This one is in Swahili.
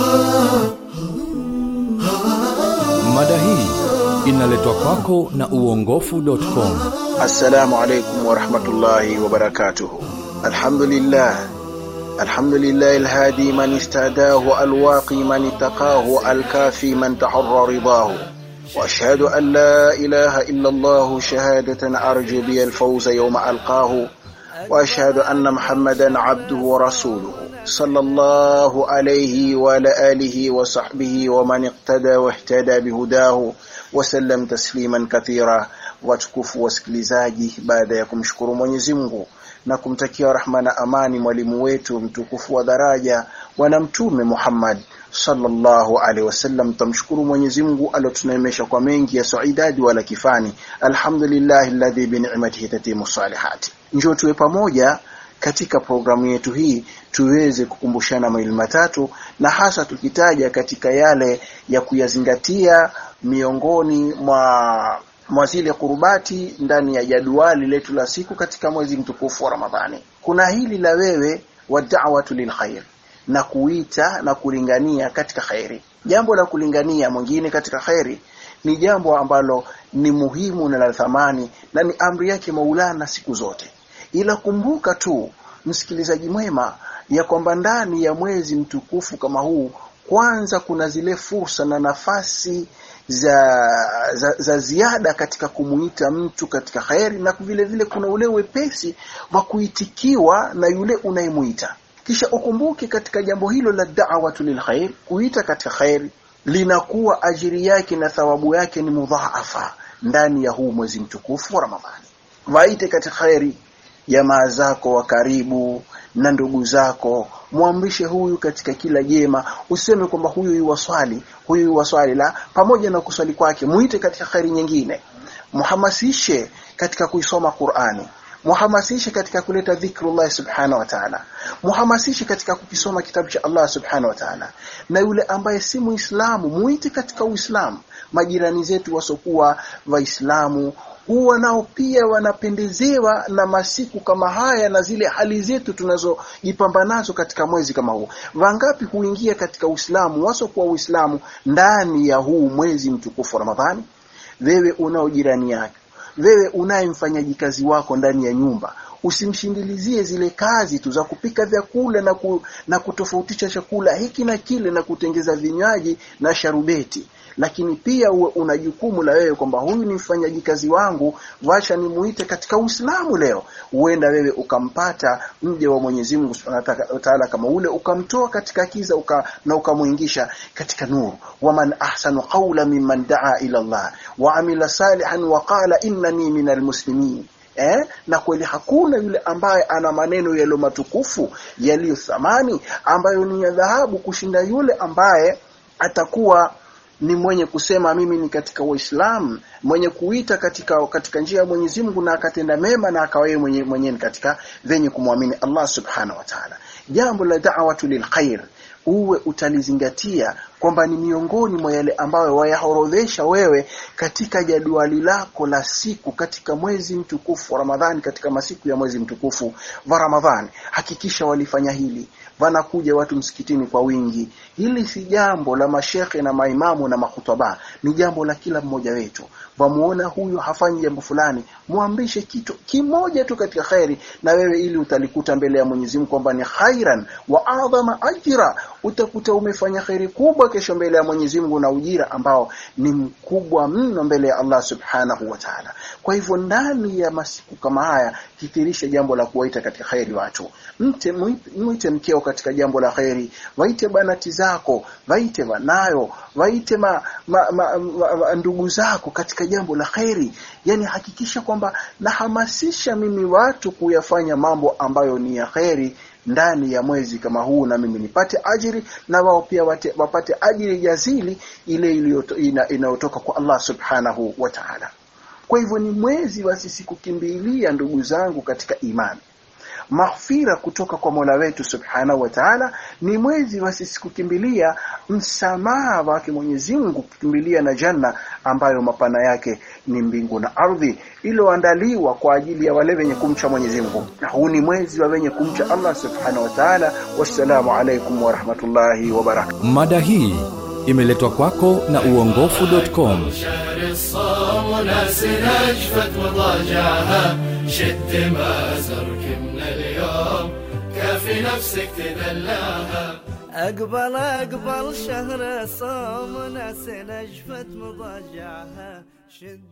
Mada hii inaletwa kwako na uongofu.com. Assalamu alaikum warahmatullahi wabarakatuh. Alhamdulillah الحمد لله الهادي من استهداه الواقي من اتقاه الكافي من تحر رضاه واشهد ان لا اله الا الله شهاده ارجو بي الفوز يوم القاه واشهد ان محمدا عبده ورسوله صلى الله عليه وعلى اله وصحبه ومن اقتدى واهتدى بهداه وسلم تسليما كثيرا watukufu wasikilizaji baada ya kumshukuru Mwenyezi Mungu na kumtakia rahma na amani mwalimu wetu mtukufu wa daraja bwana mtume Muhammad sallallahu alaihi wasallam tumshukuru Mwenyezi Mungu alotunaimesha kwa mengi ya saidadi wala kifani alhamdulillah alladhi bi ni'matihi tatimu salihati njoo tuwe pamoja katika programu yetu hii tuweze kukumbushana mawili matatu na hasa tukitaja katika yale ya kuyazingatia miongoni mwa mwa zile kurubati ndani ya jadwali letu la siku katika mwezi mtukufu wa Ramadhani. Kuna hili la wewe wa da'watu lilkhair na kuita na kulingania katika khairi. Jambo la kulingania mwingine katika khairi ni jambo ambalo ni muhimu na la thamani na ni amri yake Maulana siku zote. Ila kumbuka tu msikilizaji mwema ya kwamba ndani ya mwezi mtukufu kama huu kwanza kuna zile fursa na nafasi za, za, za ziada katika kumuita mtu katika khairi na vile vile kuna ule wepesi wa kuitikiwa na yule unayemuita kisha ukumbuke katika jambo hilo la da'watu lilkhair kuita katika khairi linakuwa ajiri yake na thawabu yake ni mudhaafa ndani ya huu mwezi mtukufu wa Ramadhani waite katika khairi jamaa zako wa karibu na ndugu zako mwamrishe huyu katika kila jema useme kwamba huyu yuwaswali huyu yuwaswali la pamoja na kuswali kwake muite katika khairi nyingine muhamasishe katika kuisoma Qur'ani muhamasishe katika kuleta dhikrullah subhanahu wa ta'ala muhamasishe katika kukisoma kitabu cha Allah subhanahu wa ta'ala na yule ambaye si muislamu muite katika uislamu majirani zetu wasokuwa waislamu huwa nao pia wanapendezewa na masiku kama haya na zile hali zetu tunazojipamba nazo katika mwezi kama huu. Wangapi huingia katika Uislamu wasokuwa Uislamu ndani ya huu mwezi mtukufu wa Ramadhani? Wewe unao jirani yake, wewe unaye mfanyaji kazi wako ndani ya nyumba, usimshindilizie zile kazi tu za kupika vyakula na, ku, na kutofautisha chakula hiki na kile na kutengeza vinywaji na sharubeti lakini pia uwe una jukumu la wewe kwamba huyu ni mfanyaji kazi wangu wacha nimuite katika Uislamu leo huenda wewe ukampata mje wa Mwenyezi Mungu Subhanahu wa Ta'ala kama ule ukamtoa katika kiza uka, na ukamuingisha katika nuru waman ahsanu qawla mimman daa ila Allah wa amila salihan wa qala innani minal muslimin Eh? na kweli hakuna yule ambaye ana maneno yaliyo matukufu yaliyo thamani ambayo ni ya dhahabu kushinda yule ambaye atakuwa ni mwenye kusema mimi ni katika Uislamu mwenye kuita katika katika njia ya Mwenyezi Mungu na akatenda mema na akawa yeye mwenye mwenyewe katika venye kumwamini Allah Subhanahu wa Ta'ala jambo la da'watu lilkhair uwe utalizingatia kwamba ni miongoni mwa yale ambayo wayahorodhesha wewe katika jadwali lako la siku katika mwezi mtukufu wa Ramadhani katika masiku ya mwezi mtukufu wa Ramadhani hakikisha walifanya hili wanakuja watu msikitini kwa wingi hili si jambo la mashekhe na maimamu na mahutaba ni jambo la kila mmoja wetu wamuona huyu hafanyi jambo fulani muamrishe kitu kimoja tu katika khairi na wewe ili utalikuta mbele ya Mwenyezi Mungu kwamba ni khairan wa adhama ajra utakuta umefanya khairi kubwa kesho mbele ya Mwenyezi Mungu na ujira ambao ni mkubwa mno mbele ya Allah Subhanahu wa Ta'ala kwa hivyo ndani ya masiku kama haya kithirisha jambo la kuwaita katika khairi watu mte muite mkeo katika jambo la khairi waite banati zako waite wanayo waite ma, ma, ma, ma, ma, ndugu zako katika jambo la khairi yani hakikisha kwamba nahamasisha mimi watu kuyafanya mambo ambayo ni ya khairi ndani ya mwezi kama huu na mimi nipate ajiri na wao pia wate, wapate ajiri jazili ile inayotoka kwa Allah subhanahu wa ta'ala kwa hivyo ni mwezi wa sisi kukimbilia ndugu zangu katika imani maghfira kutoka kwa Mola wetu Subhanahu wa Ta'ala ni mwezi wa sisi kukimbilia msamaha wake Mwenyezi Mungu kukimbilia na janna ambayo mapana yake ni mbingu na ardhi iliyoandaliwa kwa ajili ya wale wenye kumcha Mwenyezi Mungu na huu ni mwezi wa wenye kumcha Allah Subhanahu wa Ta'ala wassalamu alaikum wa rahmatullahi wa barakatuh Mada hii imeletwa kwako na uongofu.com. شهر الصوم وناس نجفت مضاجعها شد ما زرك من اليوم كافي نفسك تدلعها أقبل أقبل شهر الصوم ناس نجفت مضاجعها شد